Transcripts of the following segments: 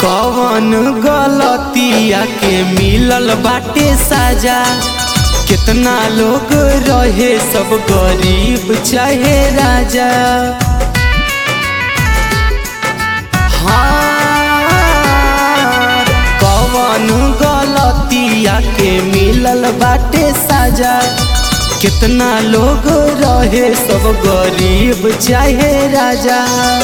कवन गलतिया के मिलल बाटे साजा कितना लोग रहे सब गरीब चाहे राजा हाँ, कवन गलतिया के मिलल बाटे साजा कितना लोग रहे सब गरीब चाहे राजा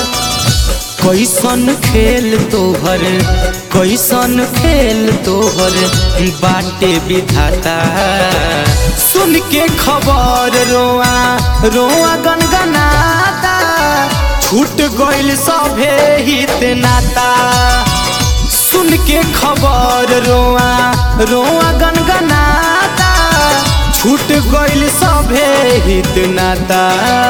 कैसन खेल तोहर कैसन खेल तोहर बाटे विधाता सुन के खबर रोआ रोआ गनगनाता छूट गइल सभे हित नाता सुन के खबर रोआ रोआ गनगनाता छूट गइल सभे हित नाता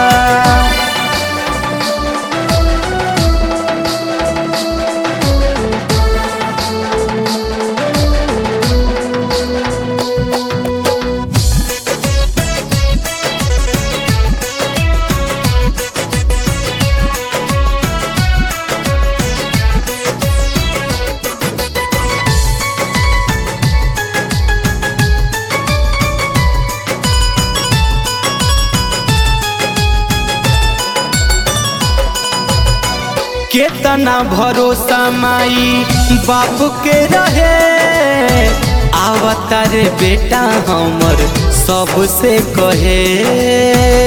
केतना भरोसा माई बाप के रहे आवतार बेटा हमर सबसे कहे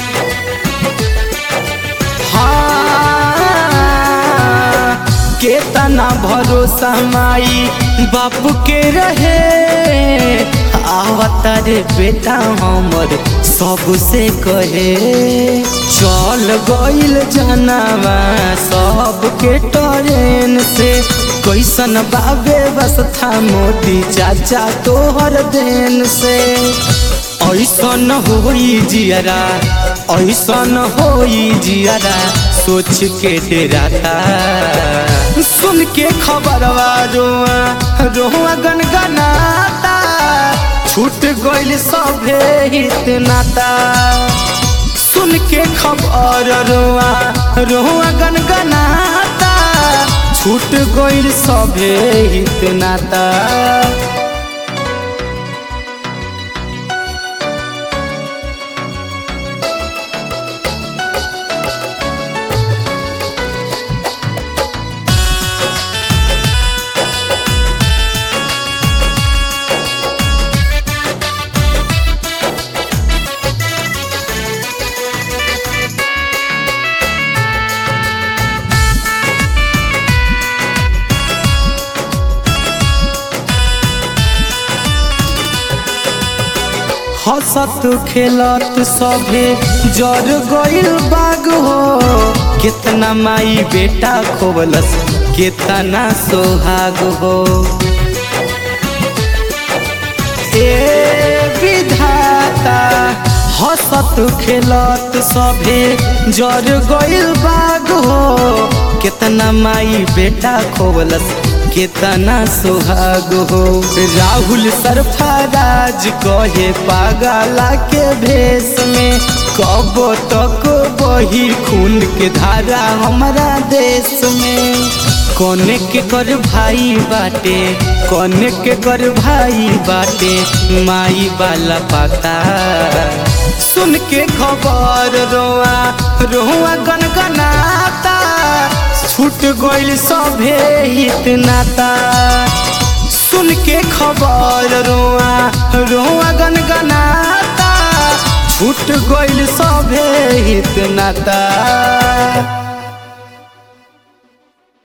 हाँ, केतना भरोसा माई बाप के रहे आवतार बेटा हमर सबसे कहे चल गइल जनावा सबके ट्रेन से कैसन बाबे व्यवस्था मोदी चाचा तोहर देन से ऐसन होई जियरा ऐसन होई जियरा सोच के डेराता सुन के खबरवा रोआ रोआ गनगनाता छूट गइल सभे हित नाता सुन के खबर रोआ रोआ गनगनाता छूट गइल सभे हित नाता हंसत खेलत सभे जर गइल बाग हो कितना माई बेटा खोबलस कितना सोहाग हो ए विधाता हंसत खेलत सभे जर गइल बाग हो कितना माई बेटा खोबलस कितना सुहाग हो राहुल सरफराज कहे पागला के भेष में कब तक बही खून के धारा हमारा देश में कोने के कर भाई बाटे कोने के कर भाई बाटे माई वाला पता सुन के खबर रोआ रोआ गनगनाता छूट गइल सभे हित नाता सुन के खबर रोआ रोआ गनगनाता छूट गइल सभे हित नाता